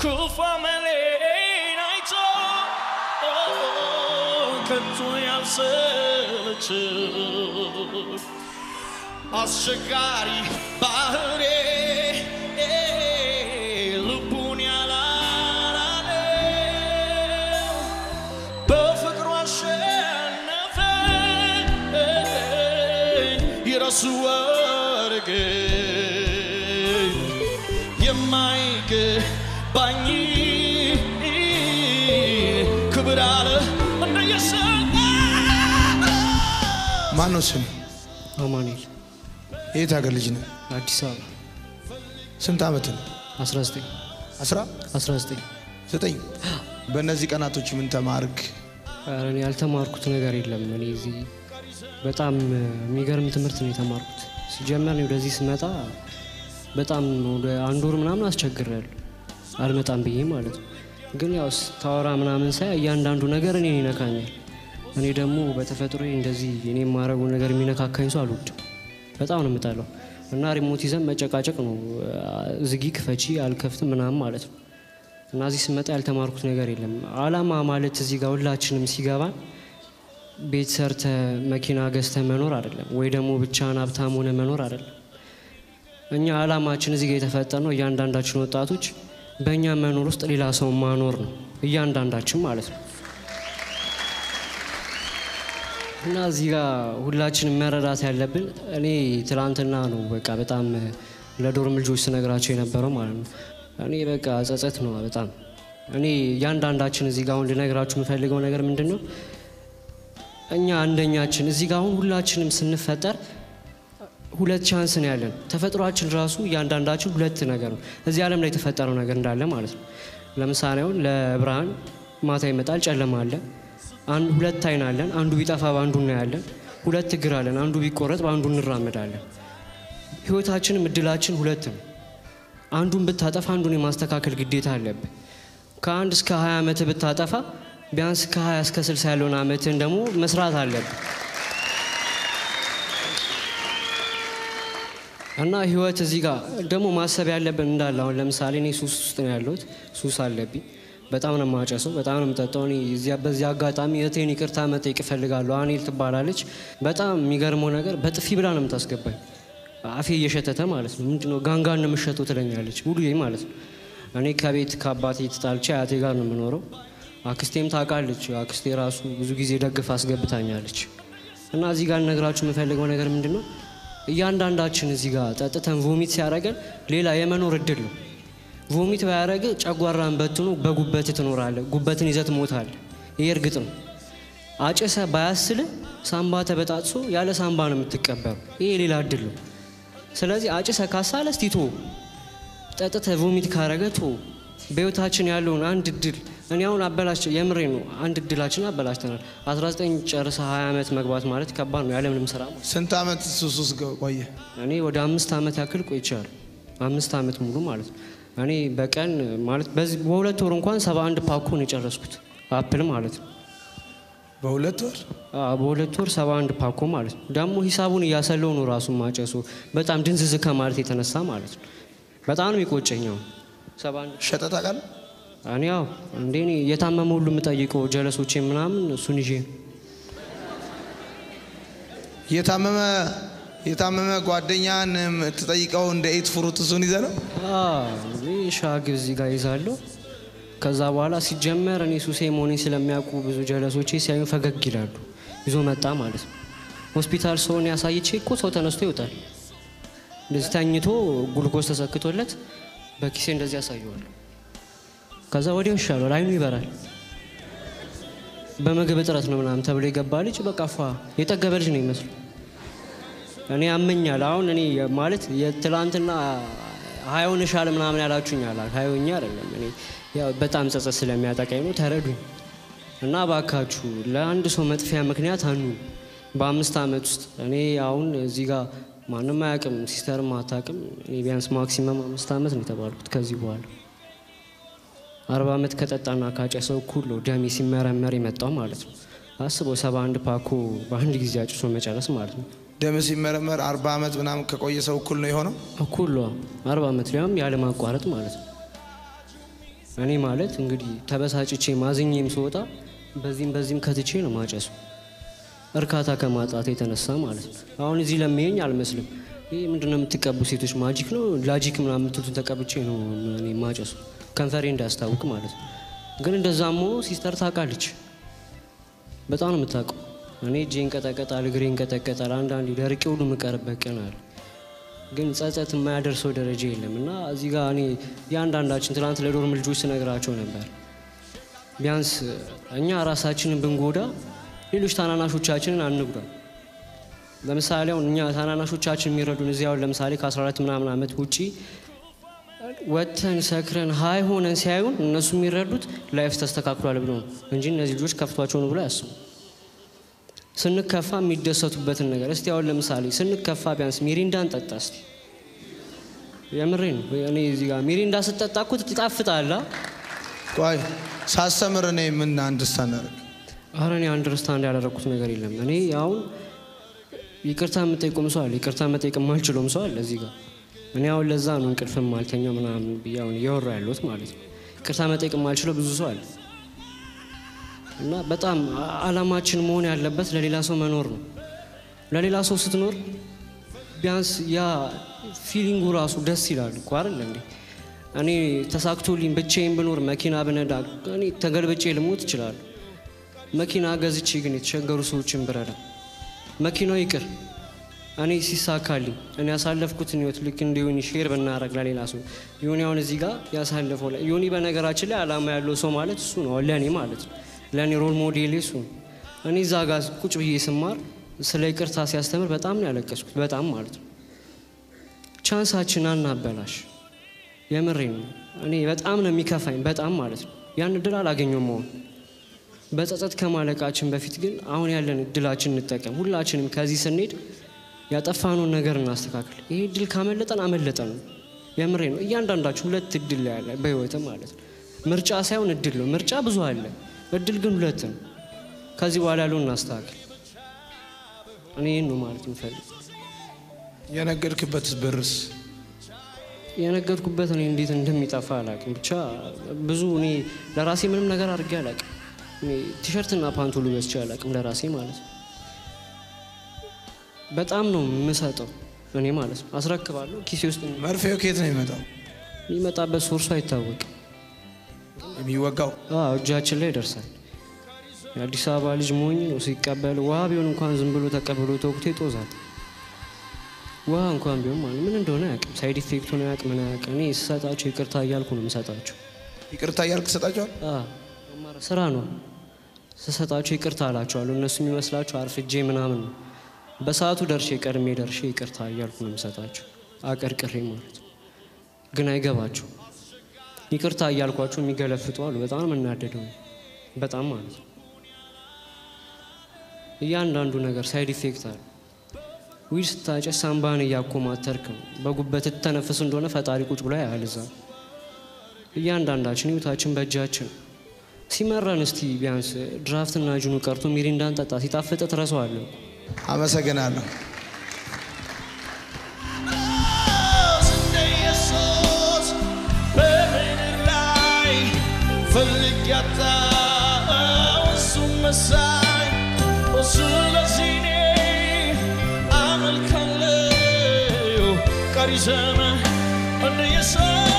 ክፉ አመሌን አይቶ ከቶ ያልሰለቸው አስቸጋሪ ባህሬ ልቡን ያላላለው በፍቅሩ አሸነፈ ይረሱ ወርግን የማይገባኝ ክብር አለ እንደ የሰጠ ማን ነው ስም? አማኑኤል የት ሀገር ልጅ ነው? አዲስ አበባ ስንት ዓመት ነው? 19 አስራ 19 ዘጠኝ በእነዚህ ቀናቶች ምን ተማርክ? ኧረ እኔ ያልተማርኩት ነገር የለም። እኔ እዚህ በጣም የሚገርም ትምህርት ነው የተማርኩት። ሲጀመር እኔ ወደዚህ ስመጣ በጣም ወደ አንድ ወር ምናምን አስቸግሬያለሁ አልመጣም ብዬ ማለት ነው። ግን ያው ስታወራ ምናምን ሳይ እያንዳንዱ ነገር እኔን ይነካኛል። እኔ ደግሞ በተፈጥሮ እንደዚህ እኔ የማረጉ ነገር የሚነካካኝ ሰው አልወድም። በጣም ነው የምጠላው እና ሪሞት ይዘን መጨቃጨቅ ነው። ዝጊ፣ ክፈቺ፣ አልከፍትም ምናምን ማለት ነው። እና እዚህ ስመጣ ያልተማርኩት ነገር የለም። አላማ ማለት እዚህ ጋር ሁላችንም ሲገባን ቤት ሰርተ መኪና ገዝተ መኖር አይደለም፣ ወይ ደግሞ ብቻህን ሀብታም ሆነ መኖር አይደለም። እኛ አላማችን እዚህ ጋር የተፈጠርነው እያንዳንዳችን ወጣቶች በእኛ መኖር ውስጥ ሌላ ሰው ማኖር ነው፣ እያንዳንዳችን ማለት ነው። እና እዚህ ጋር ሁላችንም መረዳት ያለብን እኔ ትላንትና ነው በቃ በጣም ለዶርም ልጆች ስነግራቸው የነበረው ማለት ነው። እኔ በቃ ጸጸት ነው በጣም እኔ እያንዳንዳችን እዚህ ጋር አሁን ልነግራችሁ የምፈልገው ነገር ምንድን ነው እኛ አንደኛችን እዚህ ጋር አሁን ሁላችንም ስንፈጠር ሁለት ቻንስ ነው ያለን። ተፈጥሯችን ራሱ እያንዳንዳችን ሁለት ነገር ነው እዚህ ዓለም ላይ የተፈጠረው ነገር እንዳለ ማለት ነው። ለምሳሌ አሁን ለብርሃን ማታ ይመጣል፣ ጨለማ አለ። አንድ ሁለት አይን አለን። አንዱ ቢጠፋ በአንዱ እናያለን። ሁለት እግር አለን። አንዱ ቢቆረጥ በአንዱ እንራመዳለን። ህይወታችንም እድላችን ሁለት ነው። አንዱን ብታጠፋ አንዱን የማስተካከል ግዴታ አለብን። ከአንድ እስከ 20 ዓመት ብታጠፋ ቢያንስ ከ20 እስከ 60 ያለውን ዓመትን ደግሞ መስራት አለብን እና ህይወት እዚህ ጋር ደግሞ ማሰብ ያለብን እንዳለ አሁን ለምሳሌ እኔ ሱስ ውስጥ ነው ያለሁት። ሱስ አለብኝ። በጣም ነው የማጨሰው፣ በጣም ነው የምጠጣው። እኔ እዚያ በዚህ አጋጣሚ እህቴን ይቅርታ መጠየቅ እፈልጋለሁ። አኔል ትባላለች። በጣም የሚገርመው ነገር በጥፊ ብላ ነው የምታስገባኝ አፌ እየሸተተ ማለት ነው። ምንድነው ጋንጋን ነው የምሸተው ትለኛለች፣ ሙሉ ማለት ነው። እኔ ከቤት ከአባቴ ተጣልቼ አያቴ ጋር ነው የምኖረው። አክስቴም ታውቃለች። አክስቴ ራሱ ብዙ ጊዜ ደግፍ አስገብታኛለች። እና እዚህ ጋር ልነግራችሁ የምፈልገው ነገር ምንድን ነው እያንዳንዳችን እዚህ ጋር ጠጥተን ቮሚት ሲያደርገን ሌላ የመኖር እድል ነው። ቮሚት ባያደረግ ጨጓራን በትኖ በጉበት ትኖራለህ። ጉበትን ይዘት ሞታል። ይሄ እርግጥ ነው። አጭሰ ባያስል ሳምባ ተበጣጥሶ ያለ ሳምባ ነው የምትቀበሩ። ይሄ ሌላ እድል ነው። ስለዚህ አጭሰ ካሳለ እስቲ ቶ ጠጥተ ቮሚት ካረገ ቶ በህይወታችን ያለውን አንድ እድል እኔ አሁን አበላሽ የምሬ ነው። አንድ እድላችን አበላሽተናል። 19 ጨርሰ 20 ዓመት መግባት ማለት ከባድ ነው ያለምንም ስራ ማለት ስንት ዓመት ሱስ ውስጥ ቆየ? እኔ ወደ አምስት ዓመት ያክል ቆይቻለሁ። አምስት ዓመት ሙሉ ማለት ነው። እኔ በቀን ማለት በዚህ በሁለት ወር እንኳን 71 ፓኮ ነው የጨረስኩት አፕል ማለት ነው። በሁለት ወር አዎ፣ በሁለት ወር 71 ፓኮ ማለት ነው። ደግሞ ሂሳቡን እያሰለው ነው ራሱን ማጨሱ በጣም ድንዝዝ ከማለት የተነሳ ማለት ነው። በጣም ነው የሚቆጨኛው 71 ሸጠ ታውቃለህ? እኔ ያው እንዴ እኔ የታመመ ሁሉ የምጠይቀው ጀለሶቼ ምናምን እሱን ይዤ ነው። የታመመ የታመመ ጓደኛን የምትጠይቀው እንደ ኤት ፍሩት እሱን ይዘህ ነው? እኔ ሻግ እዚህ ጋር ይዛለሁ። ከዛ በኋላ ሲጀመር እኔ ሱሴ መሆኔን ስለሚያውቁ ብዙ ጀለሶቼ ሲያዩ ፈገግ ይላሉ። ይዞ መጣ ማለት ነው። ሆስፒታል ሰውን ያሳይቼ እኮ ሰው ተነስቶ ይወጣል። እንደዚህ ተኝቶ ጉልኮስ ተሰክቶለት በኪሴ እንደዚህ ያሳየዋል። ከዛ ወዲያው ይሻላል፣ አይኑ ይበራል። በምግብ እጥረት ነው ምናምን ተብሎ የገባ ልጅ በቃ ፏ የጠገበ ልጅ ነው ይመስሉ። እኔ ያመኛል። አሁን እኔ ማለት የትላንትና ሀያውን ሻል ምናምን ያላችሁኝ አላ ሀያውኛ አይደለም። እኔ ያው በጣም ጸጸት ስለሚያጠቃኝ ነው። ተረዱኝ እና ባካችሁ ለአንድ ሰው መጥፊያ ምክንያት አኑ በአምስት ዓመት ውስጥ እኔ አሁን እዚህ ጋር ማንም አያውቅም፣ ሲስተርም አታውቅም። እኔ ቢያንስ ማክሲመም አምስት ዓመት ነው የተባልኩት። ከዚህ በኋላ አርባ ዓመት ከጠጣና ካጨሰው እኩል ነው ደሜ ሲመረመር የመጣው ማለት ነው። አስበው ሰባ አንድ ፓኮ በአንድ ጊዜ አጭሶ መጨረስ ማለት ነው። ደም ሲመረመር አርባ ዓመት ምናምን ከቆየ ሰው እኩል ነው የሆነው። እኩል ነው አርባ ዓመት ሊያውም ያለ ማቋረጥ ማለት ነው። እኔ ማለት እንግዲህ ተበሳጭቼ ማዝኜም ስወጣ በዚህም በዚህም ከትቼ ነው ማጨሱ እርካታ ከማጣት የተነሳ ማለት ነው። አሁን እዚህ ለሚሄኝ አልመስልም። ይህ ምንድነው የምትቀቡ ሴቶች ማጂክ ነው ላጂክ ምናምን የምትሉትን ተቀብቼ ነው እኔ ማጨሱ ከንፈሬ እንዳያስታውቅ ማለት ነው። ግን እንደዛም ሆኖ ሲስተር ታውቃለች፣ በጣም ነው የምታውቀው። እኔ እጄ እንቀጠቀጣል፣ እግሬ እንቀጠቀጣል። አንዳንዴ ደርቄ ሁሉ የምቀርበት ቀን አለ። ግን ጸጸት የማያደርሰው ደረጃ የለም እና እዚህ ጋር እኔ የአንዳንዳችን ትናንት ለዶርም ልጆች ስነግራቸው ነበር ቢያንስ እኛ ራሳችንን ብንጎዳ ሌሎች ታናናሾቻችንን አንጉዳ። ለምሳሌ አሁን እኛ ታናናሾቻችን የሚረዱን እዚህ አሁን ለምሳሌ ከ14 ምናምን ዓመት ውጪ ወጥተን ሰክረን ሀይ ሆነን ሲያዩን እነሱ የሚረዱት ላይፍ ተስተካክሏል ብሎ ነው እንጂ እነዚህ ልጆች ከፍቷቸው ነው ብሎ አያስቡ። ስንከፋ የሚደሰቱበትን ነገር እስቲ አሁን ለምሳሌ ስንከፋ ቢያንስ ሚሪንዳን ጠጣ እስቲ። የምሬ ነው። እኔ እዚህ ጋር ሚሪንዳ ስጠጣ እኮ ትጣፍጣላ። ቆይ ሳስተምር እኔ ምን አንድስታንድ አደረግ አረ እኔ አንደርስታንድ ያደረግኩት ነገር የለም። እኔ አሁን ይቅርታ የምጠይቁም ሰው አለ፣ ይቅርታ መጠየቅ የማልችለውም ሰው አለ እዚህ ጋር። እኔ አሁን ለዛ ነው እንቅልፍም ማልተኛው ምናምን ብዬ አሁን እያወራ ያለሁት ማለት ነው። ይቅርታ መጠየቅ የማልችለው ብዙ ሰው አለ እና በጣም አላማችን መሆን ያለበት ለሌላ ሰው መኖር ነው። ለሌላ ሰው ስትኖር ቢያንስ ያ ፊሊንጉ ራሱ ደስ ይላል እኮ አይደል እንዴ? እኔ ተሳክቶልኝ ብቻዬን ብኖር መኪና ብነዳ እኔ ተገልብጬ ልሞት እችላለሁ። መኪና ገዝቼ ግን የተቸገሩ ሰዎችን ብረዳ መኪናው ይቅር እኔ ሲሳካልኝ እኔ ያሳለፍኩትን ህይወት ልክ እንደ ዮኒ ሼር ብናረግ ለሌላ ሰው ዮኒ አሁን እዚህ ጋር ያሳለፈው ላይ ዮኒ በነገራችን ላይ አላማ ያለው ሰው ማለት እሱ ነው ለእኔ ማለት ነው ለእኔ ሮል ሞዴሌ እሱ ነው እኔ እዛ ጋር ቁጭ ብዬ ስማር ስለ ይቅርታ ሲያስተምር በጣም ነው ያለቀስኩት በጣም ማለት ነው ቻንሳችን አናበላሽ የምሬ ነው እኔ በጣም ነው የሚከፋኝ በጣም ማለት ነው ያን እድል አላገኘውም መሆን በጸጸት ከማለቃችን በፊት ግን አሁን ያለን እድላችን እንጠቀም። ሁላችንም ከዚህ ስንሄድ ያጠፋነውን ነገር እናስተካክል። ይሄ እድል ካመለጠን አመለጠን ነው። የምሬ ነው። እያንዳንዳችሁ ሁለት እድል ያለ በህይወት ማለት ነው። ምርጫ ሳይሆን እድል ነው። ምርጫ ብዙ አለ፣ እድል ግን ሁለት ነው። ከዚህ በኋላ ያለውን እናስተካክል። እኔ ይህን ነው ማለት የምፈልግ። የነገድክበት ብርስ የነገርኩበት እኔ እንዴት እንደሚጠፋ አላውቅም። ብቻ ብዙ እኔ ለራሴ ምንም ነገር አድርጌ አላውቅም። እኔ ቲሸርትና ፓንት ሁሉ ገዝቼ አላውቅም ለራሴ ማለት ነው። በጣም ነው የምሰጠው እኔ ማለት ነው። አስረክባለሁ ኪሴ ውስጥ መርፌው ከየት ነው የሚመጣው? የሚመጣበት ሶርሱ አይታወቅም። የሚወጋው አዎ እጃችን ላይ ይደርሳል። የአዲስ አበባ ልጅ ሞኝ ነው ሲቀበል ውሃ ቢሆን እንኳን ዝም ብሎ ተቀብሎ ተወቅቶ ይጦዛል። ውሃ እንኳን ቢሆን ማለት ምን እንደሆነ አያውቅም። ሳይድ ኢፌክቱን አያውቅ ምን አያውቅ። እኔ ስሰጣቸው ይቅርታ እያልኩ ነው የምሰጣቸው። ይቅርታ እያልክ ትሰጣቸዋል? አዎ፣ ስራ ነው ስሰጣቸው ይቅርታ አላቸዋለሁ። እነሱ የሚመስላቸው አርፍጄ ምናምን ነው። በሰዓቱ ደርሼ ቀድሜ ደርሼ ይቅርታ እያልኩ ነው የምሰጣቸው፣ አቀርቅሬ ማለት ነው። ግን አይገባቸው። ይቅርታ እያልኳቸው የሚገለፍጡ አሉ። በጣም ነው የምናደደው፣ በጣም ማለት ነው። እያንዳንዱ ነገር ሳይድ ኢፌክት አለ። ዊድ ስታጨስ ሳምባን እያኮማተርክ ነው። በጉበት ትተነፍስ እንደሆነ ፈጣሪ ቁጭ ብሎ ያያል እዛ። እያንዳንዳችን ህይወታችን በእጃችን ሲመራን እስቲ ቢያንስ ድራፍትና ጅኑ ቀርቶ ሚሪንዳን ጠጣ። ሲጣፍጥ ትረሳዋለህ። አመሰግናለሁ። እንደ ኢየሱስ በምድር ላይ ፈልግ ያጣው እሱን መሳይ እሱ ለዚህ እኔ አመልካለሁ ቀሪ ዘመን እንደ ኢየሱስ